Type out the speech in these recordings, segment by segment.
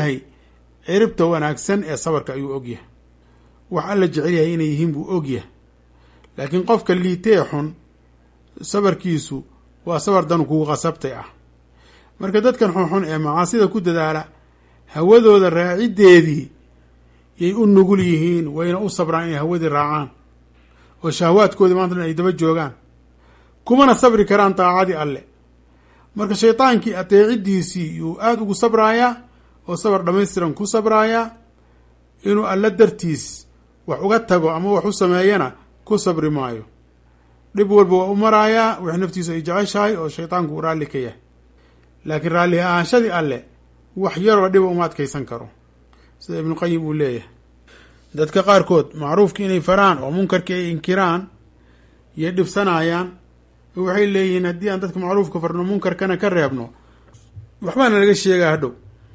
yahay ciribta wanaagsan ee sabarka ayuu ogyahay wax alla jecel yahay inay yihiin buu ogyahay laakiin qofka liitee xun sabarkiisu waa sabar dan kugu qasabtay ah marka dadkan xunxun ee macaasida ku dadaala hawadooda raaciddeedii yay u nugul yihiin wayna u sabraan inay hawadii raacaan oo shahwaadkoodii maanta dhan ay daba joogaan kumana sabri karaan daacadii alle marka shaydaankii adeeciddiisii yuu aada ugu sabraayaa oo sabar dhammaystiran ku sabraayaa inuu alle dartiis wax uga tago ama wax u sameeyana ku sabri maayo dhib walba waa u maraayaa wix naftiisu ay jeceshahay oo shaydaanku uu raalli ka yahay laakiin raalli ahaanshadii alle wax yaroo dhiba uma adkaysan karo sida ibnuqayim uu leeyahay dadka qaarkood macruufki inay faraan oo munkarkii ay inkiraan yay dhibsanayaan waxay leeyihiin haddii aan dadka macruufka farno munkarkana ka reebno waxbaana laga sheegaa hadhow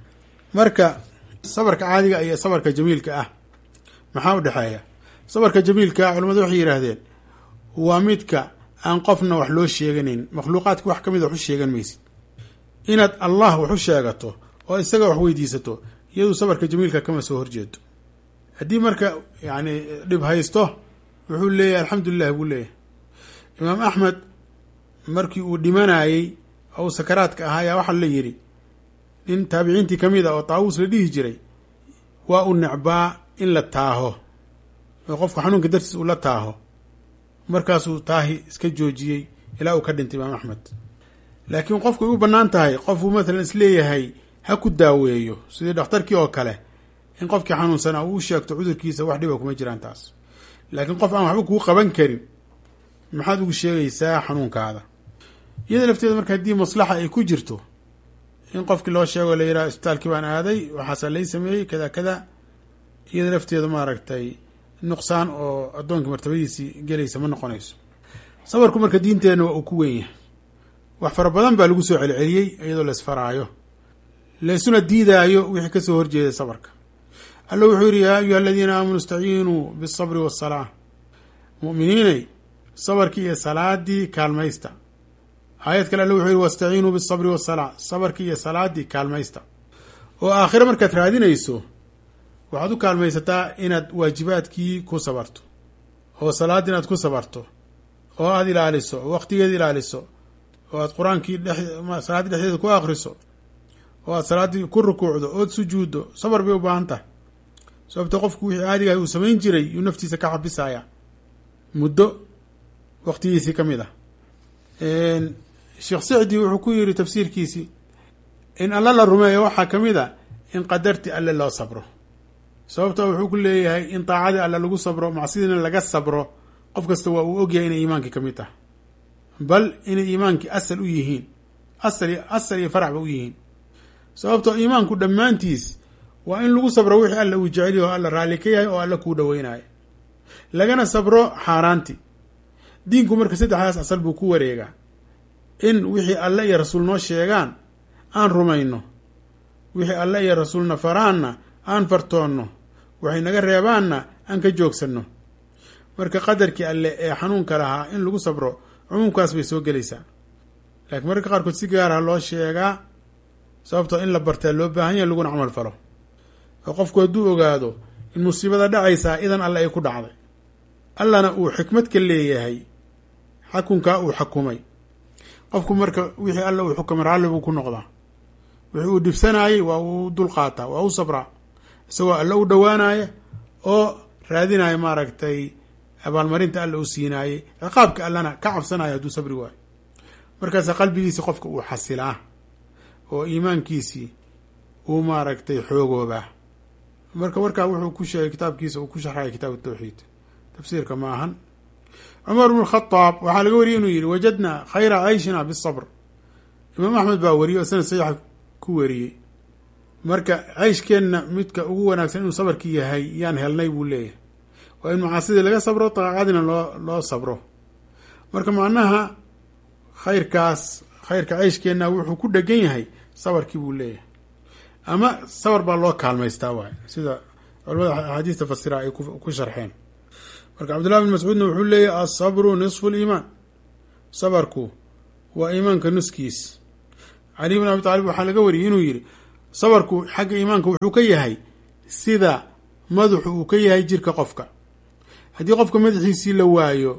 marka sabarka caadiga iyo sabarka jamiilka ah maxaa u dhexeeya sabarka jamiilka ah culamadu waxay yidhaahdeen waa midka aan qofna wax loo sheeganin makhluuqaadka wax ka mid a wax u sheegan maysid inaad allah wax u sheegato oo isaga wax weydiisato iyadu sabarka jamiilka kama soo horjeedo haddii marka yani dhib haysto wuxuu leeyahay alxamdulilah buu leeyahay imaam axmed markii uu dhimanayey ou sakaraadka ahaa ayaa waxaa la yidhi nin taabiciintii ka mid a oo taawuus la dhihi jiray waa u necbaa in la taaho oo qofku xanuunka dartiis uu la taaho markaasuu taahi iska joojiyey ilaa uu ka dhintay imaam axmed laakiin qofku ay u bannaan tahay qofuu matalan isleeyahay ha ku daaweeyo sidii dhakhtarkii oo kale in qofkii xanuunsanaa uu u sheegto cudurkiisa wax dhiba kuma jiraan taas laakiin qof aan waxba kuu qaban karin maxaad ugu sheegaysaa xanuunkaada iyada lafteeda marka haddii maslaxa ay ku jirto in qofkii loo sheego la yidhaha isbitaalkii baan aaday waxaasaa lay sameeyey kada kada iyada lafteeda maaragtay nuqsaan oo addoonkii martabadiisii gelaysa ma noqonayso sabarku marka diinteenna waa uu ku wen yahay wax fara badan baa lagu soo celceliyey iyadoo la isfaraayo laysuna diidaayo wixii kasoo horjeeda sabarka alla wuxuu yidhi yaa ayuha aladiina aamanuu istaciinuu biالsabri waالsalaa mu'miniinay sabarkii iyo salaadii kaalmaysta aayad kale alle wuxuu yihi wastaciinuu biالsabri waالsalaa sabarkii iyo salaadii kaalmaysta oo aakhire markaad raadinayso waxaad u kaalmaysataa inaad waajibaadkii ku sabarto oo salaadii inaad ku sabarto oo aada ilaaliso oo waqtigeeda ilaaliso oo aad qur-aankii salaaddii dhexdeeda ku akriso oo aad salaaddii ku rukuucdo ood sujuuddo sabar bay u baahan tahay sababto qofku wixii caadigahay uu samayn jiray yuu naftiisa ka xabisaya muddo waqtigiisii ka mid ah sheekh sicdi wuxuu ku yiri tafsiirkiisii in alla la rumeeyo waxaa ka mid a in qadarti alle loo sabro sababto wuxuu ku leeyahay in daacadii alle lagu sabro macsidiina laga sabro qof kasta waa uu ogyahay inay iimaankii ka mid tahay bal inay iimaankii asal u yihiin asal asal iyo faracba u yihiin sababtoo iimaanku dhammaantiis waa in lagu sabro wixii alla uu jeceliyo oo alla raalli ka yahay oo alla kuu dhaweynayo lagana sabro xaaraanti diinku marka saddexdaas asal buu ku wareegaa in wixii alle iyo rasuul noo sheegaan aan rumayno wixii alle iyo rasuulna faraanna aan fartoonno waxay naga reebaanna aan ka joogsanno marka qadarkii alle ee xanuunka lahaa in lagu sabro cumuumkaas bay soo gelaysaa laakiin mararka qaarkood si gaaraha loo sheegaa sababtoo in la bartaa loo baahan yahay laguna camal falo oo qofku hadduu ogaado in musiibada dhacaysaa idan alle ay ku dhacday allana uu xikmad ka leeyahay xakunkaa uu xakumay qofku marka wixii alle uu xukumay raalli buu ku noqdaa wixii uu dhibsanaayey waa uu dulqaataa waa u sabraa isagoo alle u dhowaanaya oo raadinaya maaragtay abaalmarinta alle uu siinaayey ciqaabka allana ka cabsanaya hadduu sabri waayo markaasa qalbigiisi qofka uu xasilaa oo iimaankiisii uu maaragtay xoogoobaa marka warkaa wuxuu ku sheegay kitaabkiisa uu ku sharxaya kitaab tawxiid tafsiirka ma ahan cumar bnu khadaab waxaa laga wariyey inuu yihi wajadna khayra cayshina bisabr imaam axmed baa wariyey oo sanad saxiixa ku wariyey marka cayshkeenna midka ugu wanaagsan inuu sabarkii yahay yaan helnay buu leeyahay waa in macaasidii laga sabro daaqadina loo loo sabro marka macnaha khayrkaas khayrka cayshkeenna wuxuu ku dhegan yahay sabarkii buu leeyahay ama sabar baa loo kaalmaystaa waay sida culamada axaadiista fasira ay ku sharxeen marka cabdullahi bin mascuudna wuxuu leeyahy asabru nisfu liimaan sabarku waa iimaanka nuskiis cali bin abi taalib waxaa laga wariyey inuu yihi sabarku xagga iimaanka wuxuu ka yahay sida madaxu uu ka yahay jirka qofka haddii qofka madaxiisii la waayo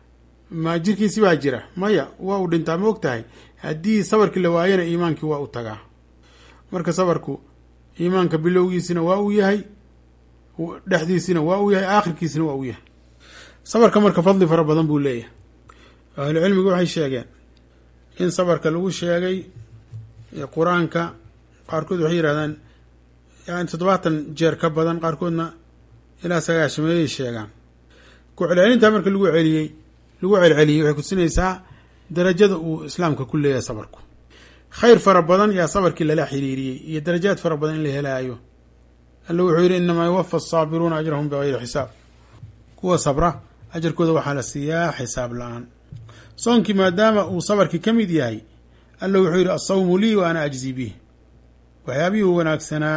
ma jirkiisi baa jira maya waa uu dhintaa ma og tahay haddii sabarkii la waayana iimaankii waa u tagaa marka sabarku iimaanka bilowgiisina waa uu yahay dhexdiisina waa uu yahay aakhirkiisina waa uu yahay sabarka marka fadli fara badan buu leeyahay ahlu cilmigu waxay sheegeen in sabarka lagu sheegay qur-aanka qaarkood waxay yidhahdaan yani toddobaatan jeer ka badan qaarkoodna ilaa sagaashameeyay sheegaan ku celcelintaa marka lagu celiyey lagu celceliyey waxay kutusinaysaa darajada uu islaamka ku leeyahay sabarku khayr fara badan yaa sabarkii lala xiriiriyey iyo darajaad fara badan in la helaayo alla wuxuu yidhi inamaa yuwafa asaabiruuna ajrahum bigayri xisaab kuwa sabra ajarkooda waxaa la siiyaa xisaab la-aan soonkii maadaama uu sabarkii ka mid yahay alla wuxuu yidhi asawmu lii wa ana ajzi bih waxyaabihii wanaagsanaa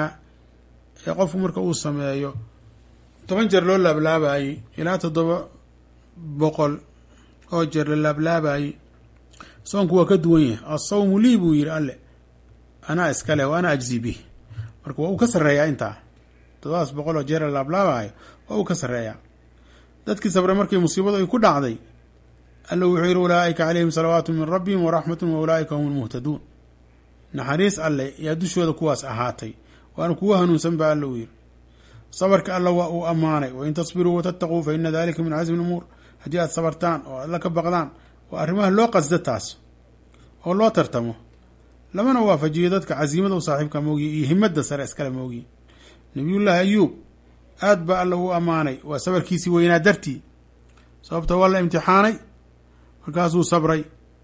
ee qofku marka uu sameeyo toban jeer loo laablaabayey ilaa toddoba boqol oo jeer la laablaabayey soonku waa ka duwan yahay asawmu lii buu yidhi alle anaa iska leh wa ana ajzi bih marka waa uu ka sarreeyaa intaa toddobaas boqol oo jeer la laablaabayo waa uu ka sarreeyaa dadkii sabre markii musiibadu ay ku dhacday alla wuxuu yidhi ulaa'ika calayhim salawaatu min rabbihim waraxmatun wa ulaa'ika hum lmuhtaduun naxariis alle yaa dushooda kuwaas ahaatay waana kugu hanuunsan ba alla uu yidhi sabarka alla waa uu ammaanay wain tasbiruu watattaquu fa ina dalika min casmi lumuur haddii aad sabartaan oo alla ka baqdaan waa arrimaha loo qasda taas oo loo tartamo lamana waafajiyo dadka casiimada u saaxiibka moogiye iyo himadda sare iskale moogiye nabiyullaahi ayuub aad baa alla uu ammaanay waa sabarkiisii weynaa dartii sababta waa la imtixaanay markaasuu sabray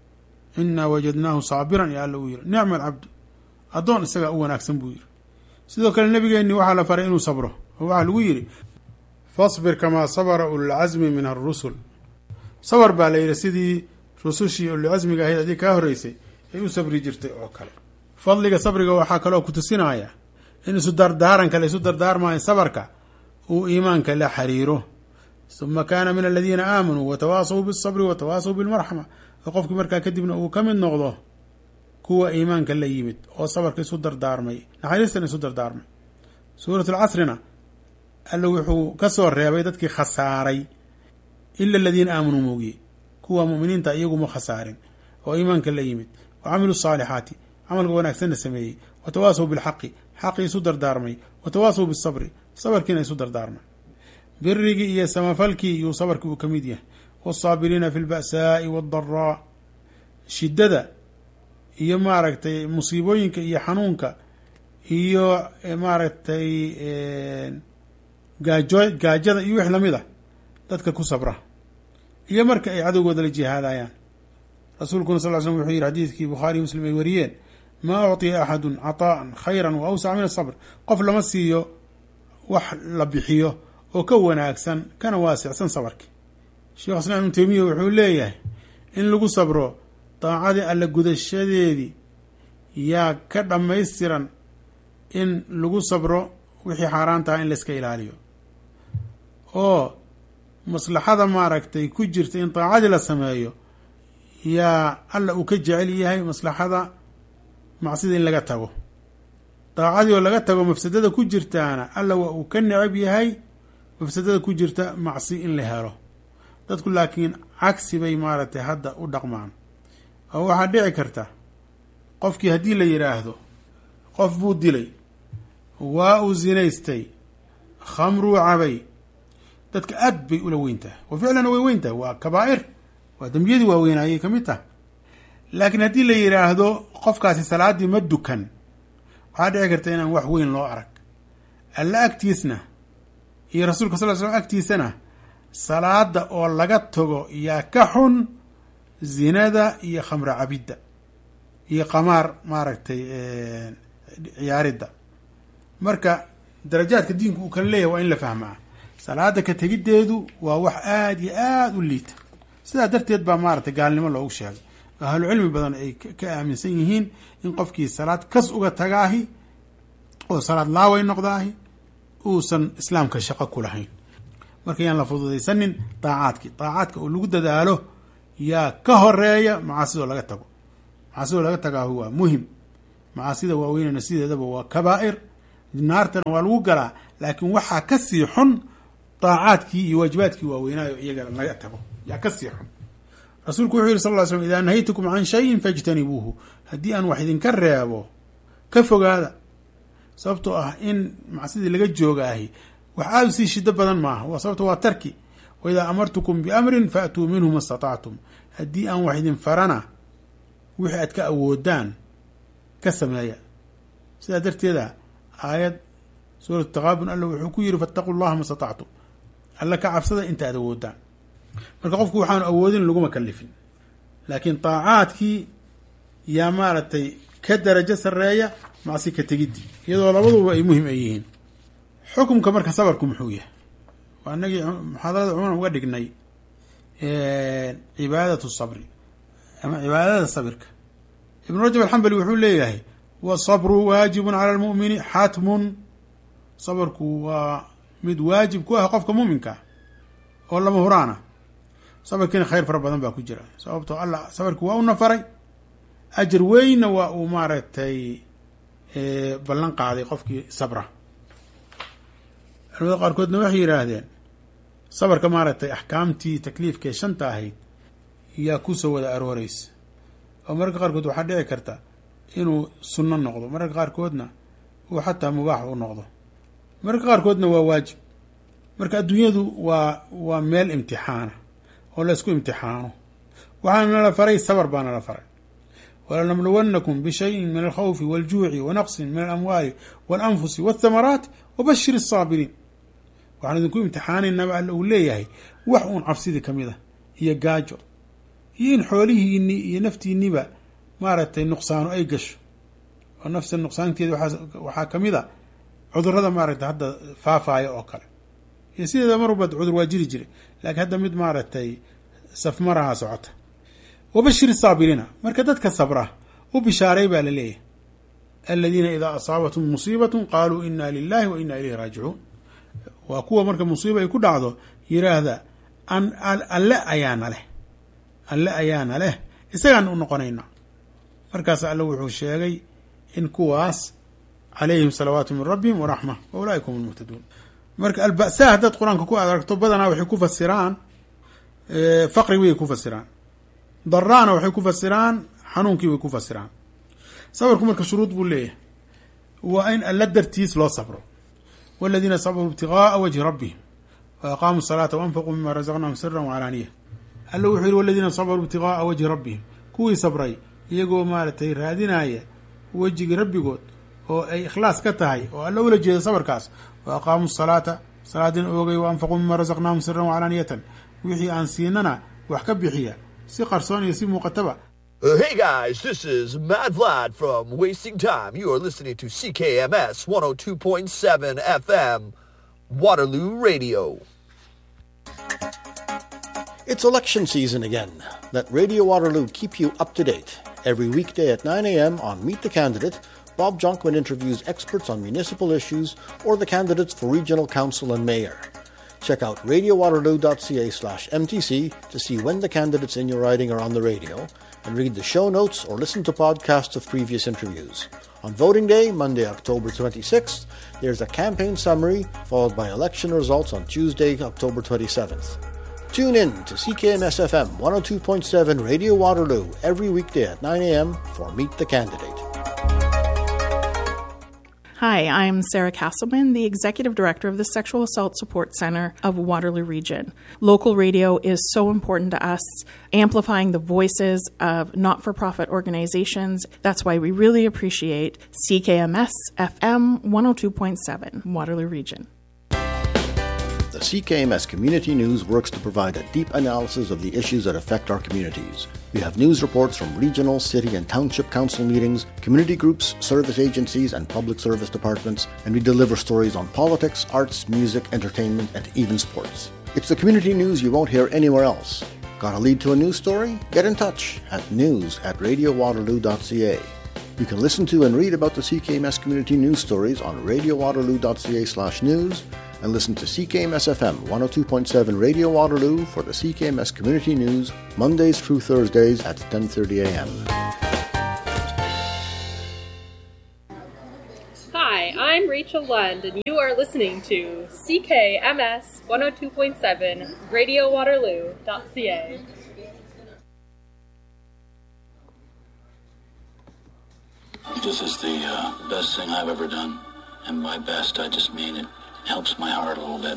inaa wajadnaahu saabiran ya alla uu yidhi nicma alcabdu addoon isagaa u wanaagsan buu yidhi sidoo kale nebigeenni waxaa la faray inuu sabro oo waxaa lagu yidhi fasbir kamaa sabara ululcasmi min arusul sabar baa la yidhi sidii rusushii ululcasmiga ahayd haddii kaa horreysay ay u sabri jirtay oo kale fadliga sabriga waxaa kaloo ku tusinaya in isu dardaaranka la isu dardaarmaayo sabarka uu iimaanka la xiriiro uma kaana min aladiina aamanuu watawaasaw bisabri watawaasaw bilmarxama oo qofkii markaa kadibna uu ka mid noqdo kuwa iimaanka la yimid oo sabarka isu dardaarmay naxariistan isu dardaarmay suurat alcasrina alla wuxuu ka soo reebay dadkii khasaaray ila aladiina aamanuu moogiye kuwa muminiinta iyaguma khasaarin oo iimaanka la yimid wa camiluu saalixaati camalka wanaagsanna sameeyey watawaasaw bilxaqi xaqii isu dardaarmay watawaasaw bisabri sabarkiina isu dardaarmay birigii iyo samafalkii iyuu sabarkii uu ka mid yahay wasaabiriina fi lba'saa'i waaddaraa shiddada iyo maaragtay musiibooyinka iyo xanuunka iyo maaragtay gaajo gaajada iyo wix lamid ah dadka ku sabra iyo marka ay cadowgooda la jihaadayaan rasuulkuna sal l slm wuxuu yihi xadiidkii bukhaariy muslim ay wariyeen maa ucطiya axadun caطaa'an khayran wa awsaca min asabr qof lama siiyo wax la bixiyo oo ka wanaagsan kana waasicsan sabarki sheekh islaam ibnu teymiya wuxuu leeyahay in lagu sabro daacadii alla gudashadeedii yaa ka dhammaystiran in lagu sabro wixii xaaraan taha in layska ilaaliyo oo maslaxada maaragtay ku jirta in daacadii la sameeyo yaa alla uu ka jecel yahay maslaxada macsida in laga tago daacadii oo laga tago mafsadada ku jirtaana alla waa uu ka necab yahay mafsadada ku jirta macsi in la helo dadku laakiin cagsi bay maaragtay hadda u dhaqmaan oo waxaa dhici karta qofkii haddii la yidhaahdo qof buu dilay waa uu zinaystay khamruu cabay dadka aad bay ula weyn tahay wa ficlan way weyn tahay waa kabaa'ir waa dembiyadii waaweynayay ka mid taha laakiin haddii la yidhaahdo qofkaasi salaaddii ma dukan waxaa dhici karta inaan wax weyn loo arag alla agtiisna iyo rasuulka sal l slam agtiisana salaada oo laga tago yaa ka xun zinada iyo khamro cabidda iyo qamaar maaragtay ciyaaridda marka darajaadka diinku uu kala leeyahay waa in la fahmaa salaada ka tegiddeedu waa wax aada iyo aada u liita sidaa darteed baa maaragtay gaalnimo loogu sheegay ahlu cilmi badan ay ka aaminsan yihiin in qofkii salaad kas uga tagaahi oo salaad laaway noqdaahi uusan islaamka shaqo ku lahayn marka yaan la fududaysanin daacaadkii daacaadka oo lagu dadaalo yaa ka horeeya macaasidoo laga tago macaasidoo laga tagaahu waa muhim macaasida waaweynana sideedaba waa kabaa'ir naartana waa lagu galaa laakiin waxaa ka sii xun daacaadkii iyo waajibaadkii waaweynaayo iyaga laga tago yaa ka sii xun rasuulku wuxuu yihi sal ly slm idaa nahaytukum can shayin fajtanibuuhu haddii aan wax idinka reebo ka fogaada sababtoo ah in macsidii laga joogaahi wax aada usii shido badan maaha waa sababto waa tarki wa idaa amartukum biamrin faatuu minhu ma statactum haddii aan wax idin farana wixii aad ka awoodaan ka sameeya sidaa darteeda aayad suuratu taqaabun alla wuxuu ku yiri fattaquu llaha ma statactum alla ka cabsada inta aad awoodaan marka qofku waxaanu awoodin laguma kalifin laakiin daacaadkii yaa maaragtay ka darajo sareeya macsi ka tegidii iyadoo labaduba ay muhim ay yihiin xukumka marka sabarku muxuu yahay waa inagii muxaadarada cumuman uga dhignay cibaadatu sabri ama cibaadada sabirka ibnu rajab alxambali wuxuu leeyahay wasabru waajibun cala lmu'mini xatmun sabarku waa mid waajib ku ah qofka muminkaa oo lama huraana sabarkiina khayr fara badan baa ku jira sababtoo allah sabarki waa u nafaray ajar weynna waa uu maaragtay ballan qaaday qofkii sabra culamada qaarkoodna waxay yidhaahdeen sabarka maaragtay axkaamtii takliifkaee shanta ahayd yaa kusoo wada arooreysa oo mararka qaarkood waxaa dhici karta inuu sunno noqdo mararka qaarkoodna uu xataa mubaax u noqdo mararka qaarkoodna waa waajib marka adduunyadu waa waa meel imtixaana oo la isku imtixaano waxaana nala faray sabar baa nala faray walanabluwannakum bishayin min alkhawfi waljuuci wanaqsin min alamwaali walanfusi walthamaraat wabashir asaabiriin waxaan idinku imtixaanaynaba alla uu leeyahay wax uun cabsidii ka mid a iyo gaajo iyo in xoolihiinii iyo naftiiniba maaragtay nuqsaano ay gasho oo nafsa nuqsaanteeda waxaa ka mid a cudurada maaragtay hadda faafaya oo kale iyo sideeda mar walba cudur waa jiri jiray laakiin hadda mid maaragtay safmaraha socota wabashir saabiriina marka dadka sabra u bishaaray baa la leeyahay aladiina idaa asaabathum musiibatun qaaluu ina lilahi wa ina ilayhi raajicuun waa kuwa marka musiiba ay ku dhacdo yiraahda alle ayaana leh alle ayaana leh isagaan u noqonayna markaas alle wuxuu sheegay in kuwaas calayhim salawaatu min rabbihim waraxma wa ulaaika hum lmuhtaduun marka alba'saa haddaad qur-aanka ku adaragto badanaa waxay ku fasiraan faqri way ku fasiraan daraana waxay ku fasiraan xanuunkii way ku fasiraan sabarku marka shuruud buu leeyahay waa in alla dartiis loo sabro waladiina sabruu ibtigaaa wajhi rabbihim wa aqaamuu salaata waanfaquu mima razaqnahum sira wacalaaniya alla wuxuu yihi waladiina sabruu ibtigaaa wajhi rabbihim kuwii sabray iyagoo maaragtay raadinaya wejigii rabbigood oo ay ikhlaas ka tahay oo alla ula jeeda sabarkaas wa aqaamuu salaata salaadina oogay wa anfaquu mima razaqnaahum siran wacalaaniyatan wixii aan siinana wax ka bixiya si qarsoon iyo si muuqataba Hey guys, this is Matt Vlad from Wasting Time. You are listening to CKMS 102.7 FM, Waterloo Radio. It's election season again. Let Radio Waterloo keep you up to date. Every weekday at 9 a.m. on Meet the Candidate, Bob Jonkman interviews experts on municipal issues or the candidates for regional council and mayor. Check out radiowaterloo.ca slash MTC to see when the candidates in your riding are on the radio and read the show notes or listen to podcasts of previous interviews. On voting day, Monday, October 26th, there's a campaign summary followed by election results on Tuesday, October 27th. Tune in to CKMS FM 102.7 Radio Waterloo every weekday at 9 a.m. for Meet the Candidate. Hi, I'm Sarah Castleman, the Executive Director of the Sexual Assault Support Center of Waterloo Region. Local radio is so important to us, amplifying the voices of not for profit organizations. That's why we really appreciate CKMS FM 102.7, Waterloo Region. The CKMS Community News works to provide a deep analysis of the issues that affect our communities. We have news reports from regional, city, and township council meetings, community groups, service agencies, and public service departments, and we deliver stories on politics, arts, music, entertainment, and even sports. It's the community news you won't hear anywhere else. Got a lead to a news story? Get in touch at news at radiowaterloo.ca. You can listen to and read about the CKMS community news stories on radiowaterloo.ca slash news and listen to CKMS FM 102.7 Radio Waterloo for the CKMS Community News Mondays through Thursdays at 10:30 a.m. Mitchell Lund, and you are listening to CKMS 102.7 RadioWaterloo.ca. This is the uh, best thing I've ever done. And by best, I just mean it helps my heart a little bit.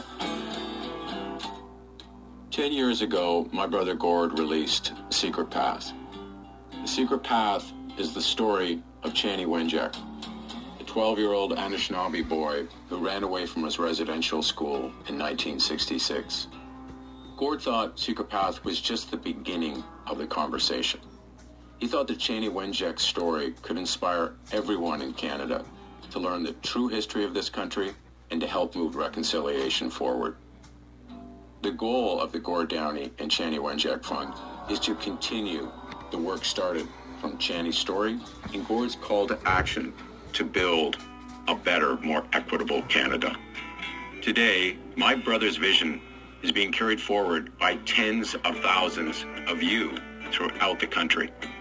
Ten years ago, my brother Gord released Secret Path. The Secret Path is the story of Chani Wenjack, a 12-year-old Anishinaabe boy who ran away from his residential school in 1966. Gord thought Secret Path was just the beginning of the conversation. He thought that Chani Wenjack's story could inspire everyone in Canada to learn the true history of this country and to help move reconciliation forward. The goal of the Gord Downey and Chani Wenjack Fund is to continue the work started from Chani's story and Gord's call to action to build a better, more equitable Canada. Today, my brother's vision is being carried forward by tens of thousands of you throughout the country.